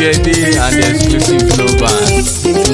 Olúyẹdé and exclusive flow band.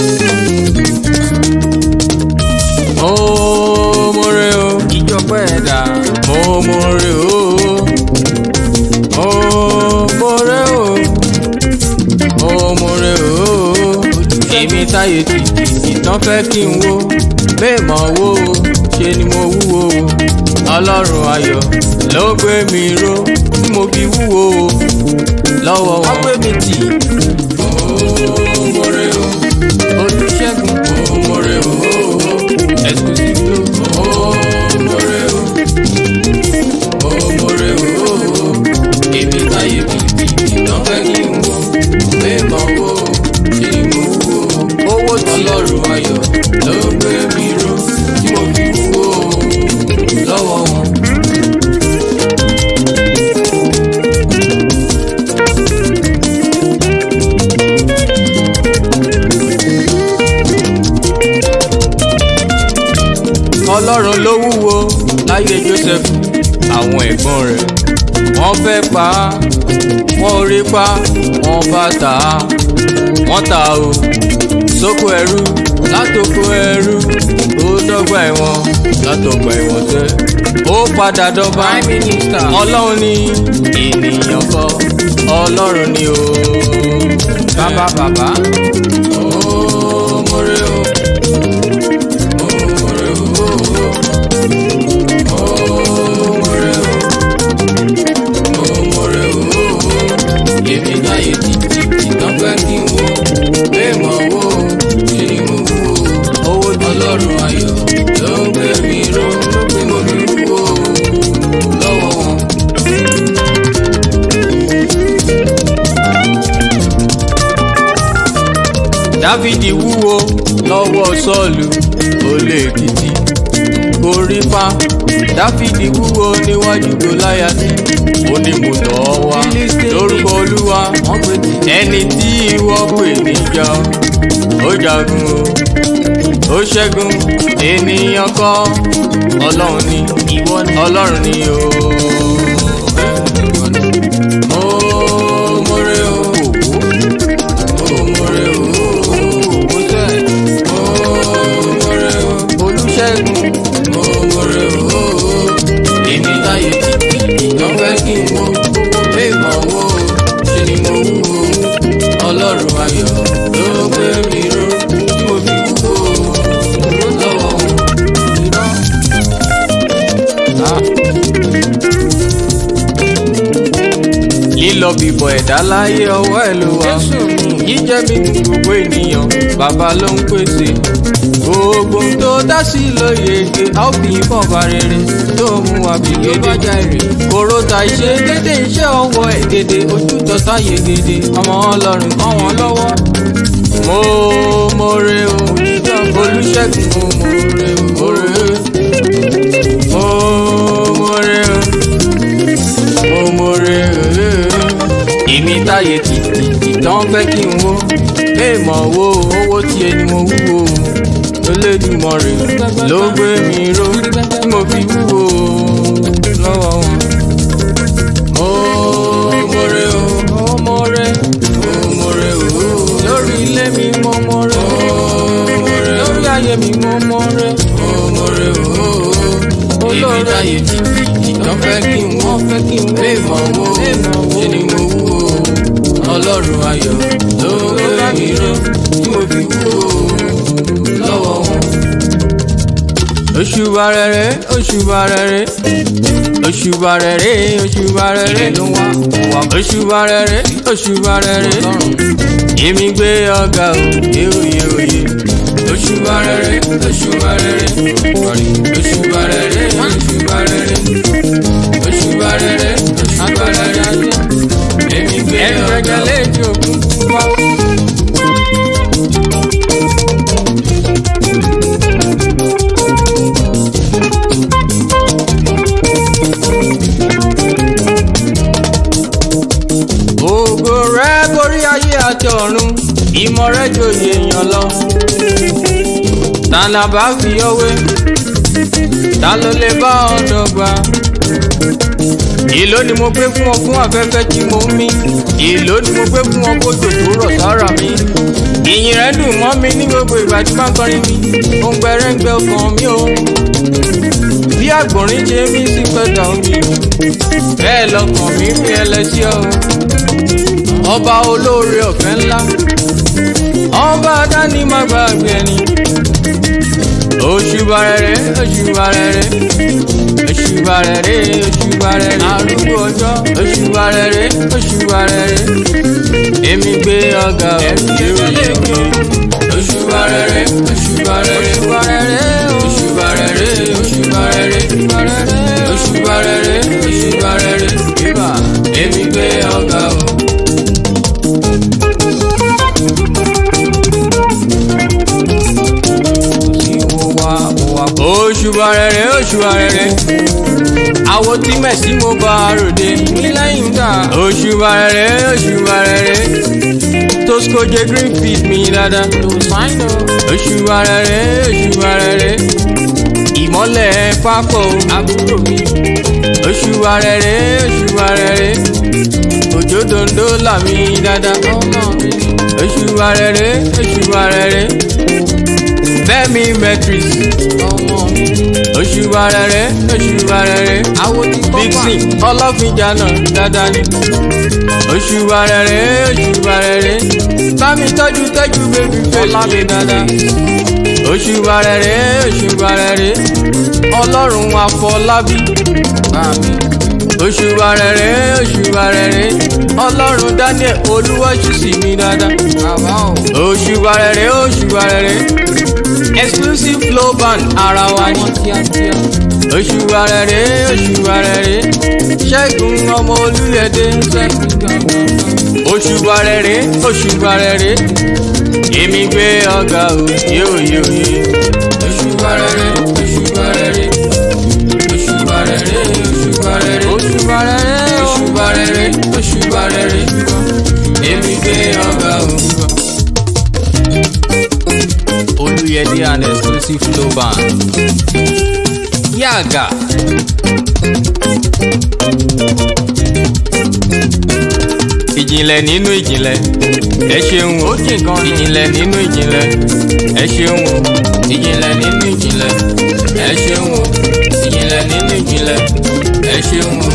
mo more o ìjọpẹ́ ẹ̀dá mo more o mo more o mo more o èmi táyé tìtì ìtàn fẹ́ kí n wo bẹ́ẹ̀ mọ̀ wo ṣe ni mo wúwo ọlọ́run ayọ̀ ló gbé mi ró tí mo fi wúwo lọ́wọ́ wọn. wọ́n gbé mi tì. mo more o olùṣègùn mo more o exclusive ló mo more o mo more o èmi táyé tìtì ìtàn fẹ́ kí n wo bẹ́ẹ̀ mọ̀ wo ṣe ni mo wúwo owó tí ọlọ́run ayọ̀ ló gbé mi ró tí mo fi wúwo lọ́wọ́ wọn. ọlọ́run ló wúwo láyé joseph àwọn ẹ̀gbọ́n rẹ̀ wọ́n fẹ́ pa á wọ́n rí pa wọ́n bá tà á wọ́n tà á o sóko ẹrú látòkò ẹrú ó dọ́gba ẹ̀wọ̀n látọ̀gbà ẹ̀wọ̀n tẹ́ ó padà dọ́ba ọlọ́run ní ènìyàn kọ́ ọlọ́run ní o bàbá bàbá ó mọ̀rẹ́ o. èmi láyé títí tán fẹ́ kí n wo bẹ́ẹ̀ mọ̀ wo ṣe ni mo wú o owó ọlọ́run ayọ̀ ló ń gbé mi ró pé mo fi wú o lọ́wọ́ wọn. dávidi wúwo lọ́wọ́ sọ́ọ̀lù olè èkìtì korípa dáfídì wúwo níwájú gòláyàtì ó ní mo tọ̀ ọ́ wá lórúkọ olúwa ẹni tí ìwọ pè níjà ó jagun o ó ṣẹ́gun ènìyàn kọ́ ọlọ́run ni ọlọ́run ni o. Mo more o, mo more o, mo sẹ́, mo more o, olùṣègùn mo more o èmi táyé títí ìtàn fẹ́ kí n wo èèmọ̀ wo ṣe ni mo wú o ọlọ́run ayọ̀ ló gbé mi ró tí mo fi wú o lọ́wọ́ irọ́. lílọ bíbọ̀ ẹ̀dá láyé ọwọ́ ẹ̀ ló wà jíjẹ́ mi ní gbogbo ènìyàn bàbá ló ń pèsè gbogbo tó dá sí lóye ege a ó fi bọ̀ bá rere tó mú wa bí gédé kóró ta iṣẹ́ dédé iṣẹ́ ọwọ́ ẹ̀ dédé ojú tọ́ta yegede ọmọ ọlọ́run kọ́ wọn lọ́wọ́. mo more o olùṣègùn mo more o more o mo more o mo more o èmi táyé tìtì ìtàn fẹ́ kí n wo èèmọ̀ wo owó tí ẹni mo wúwo Olódùmarè ló gbé mi ró tí mo fi wúwo lọ́wọ́ wọn. mo more o mo more mo more o lórí ilé mi mo more o lórí ayé mi mo more mo more o olórí ayé títí ìtàn fẹ́ kí n wọ́n fẹ́ kí n wọ́n èèmọ̀ wo ṣe ni mo wúwo ọlọ́run ayọ̀ ló gbé mi ró tí mo fi wúwo lọ́wọ́ wọn. Òṣùbà rere òṣùbà rere òṣùbà rere òṣùbà rere ló wá òṣùbà rere òṣùbà rere èmi gbé ọ̀gá o yéoyé oyè òṣùbà rere òṣùbà rere òṣùbà rere òṣùbà rere òṣùbà rere òṣùbà rere èmi gbé ọ̀gá o. ògo rẹ borí ayé àti ọ̀run ìmọ̀ rẹ jòyè èèyàn lọ. ta la bá fi ọwé ta ló lè bá ọ dọ́gba èló ni mo gbé fún ọ fún afẹ́fẹ́ tí mo ń mí èló ni mo gbé fún ọ kójò tó rọ̀ sára mi ìyìn rẹ dùn mọ́ mi ní gbogbo ìgbà tí máa ń kọrin mi òun gbẹrẹ́ngbẹ́ ọkàn mi o bí àgbọ̀nrín ṣe mí sí pẹ́ta omi bẹ́ẹ̀ lọkàn mi fi ẹlẹ́sí ọ ọba olóore ọ̀fẹ́ ńlá ọba dání má gbàgbé ẹni òṣùbà rere òṣùbà rere òṣùbà rere òṣùbà rere arúgbó ọjọ́ òṣùbà rere òṣùbà rere èmi gbé ọ̀gá òṣùbà rere òṣùbà rere òṣùbà rere òṣùbà rere òṣùbà rere òṣùbà rere òṣùbà rere èmi gbé ọ̀gá o. òṣùbà rere òṣùbà rere àwo tí mẹ̀sí mo bá ròde ní lẹ́yìn gbà. òṣùbà rere òṣùbà rere toscoje green feed mi dáadáa. òṣùbà rere òṣùbà rere ìmọ́lẹ̀ pápọ̀ àbúrò mi. òṣùbà rere òṣùbà rere òjò dondo là mí dáadáa. òṣùbà rere òṣùbà rere fẹ́mi matrix ọmọ mi. òṣùbà rere òṣùbà rere vixen ọlọ́fíjà náà dáadáa ni. òṣùbà rere òṣùbà rere bámi tọ́jú tọ́jú bébí fèlè mi dáadáa. òṣùbà rere òṣùbà rere ọlọ́run àfọlábí àmín. òṣùbà rere òṣùbà rere ọlọ́run daniel olúwọ́sùsì mi dáadáa. òṣùbà rere òṣùbà rere exclusive flow band ara wa ni. òṣùwà rere òṣùwà rere ṣẹ́gun ọmọ olúyẹdẹ òṣùwà rere òṣùwà rere èmi gbé ọgá o yóò yóò yé. òṣùwà rere òṣùwà rere òṣùwà rere òṣùwà rere òṣùwà rere òṣùwà rere òṣùwà rere èmi gbé ọgá o. Oluyede and exclusive flow band. Yaga. Ìjìnlẹ̀ nínú ìjìnlẹ̀, ẹ ṣeun o. Ìjìnlẹ̀ nínú ìjìnlẹ̀, ẹ ṣeun o. Ìjìnlẹ̀ nínú ìjìnlẹ̀, ẹ ṣeun o. Ìjìnlẹ̀ nínú ìjìnlẹ̀, ẹ ṣeun o.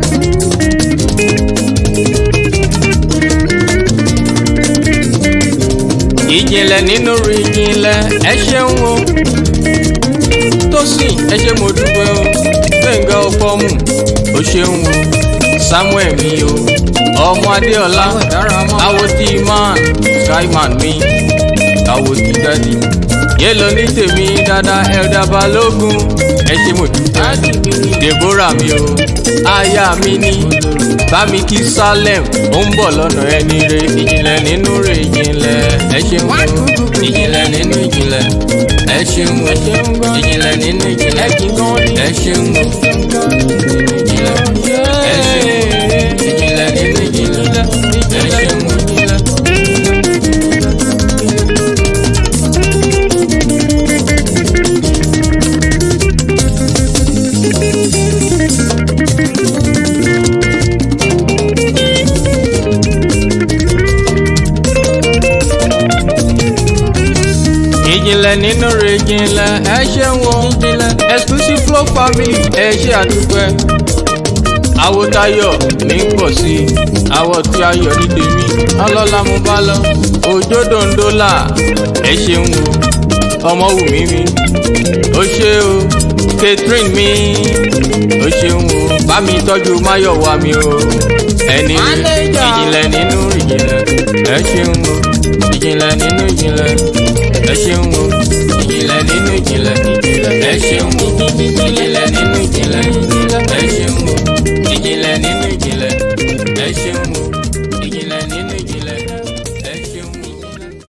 ìjìnlẹ̀ nínú ìjìnlẹ̀ ẹ ṣeun o Tósìn ẹ ṣe mo dúpẹ́ o Gbẹ̀ngà Ọ̀fọ̀mù o ṣeun o Samuel mi o ọmọ Adéọlá awoti man skyman mi awoti dadi yẹlò ní tèmi dada ẹ̀dá balógun ẹ ṣe mo dúpẹ́ Deborah mi o aya mi ni bámi kí Salem ó ń bọ̀ lọ́nà ẹni re ìjìnlẹ̀ nínú rẹ̀ ìjìnlẹ̀ ẹ ṣeun o ìjìnlẹ̀ nínú ìjìnlẹ̀ ẹ ṣeun o ìjìnlẹ̀ nínú ìjìnlẹ̀ ẹ ṣeun o ìjìnlẹ̀ ẹ ṣeun ìjìnlẹ̀ nínú ìjìnlẹ̀ ẹ ṣeun o. ìjìnlẹ̀ nínú rẹ̀ ìjìnlẹ̀ ẹ ṣeun o exclusive flow family ẹ ṣe àdúpẹ́ àwòtayọ̀ ní pọ̀ sí i àwọ̀ tí ayọ̀ ní tèmi ọlọ́lá mo bá lọ òjò dòńdólà ẹ ṣeun o ọmọ wù mí mi ó ṣe o catherine mi ó ṣeun o bá mi tọ́jú máyọ̀wá mi o ẹni ìjìnlẹ̀ nínú ìjìnlẹ̀ ẹ ṣeun o ìjìnlẹ̀ nínú ìjìnlẹ̀ ẹ ṣeun o ìjìnlẹ̀ nínú ìjìnlẹ̀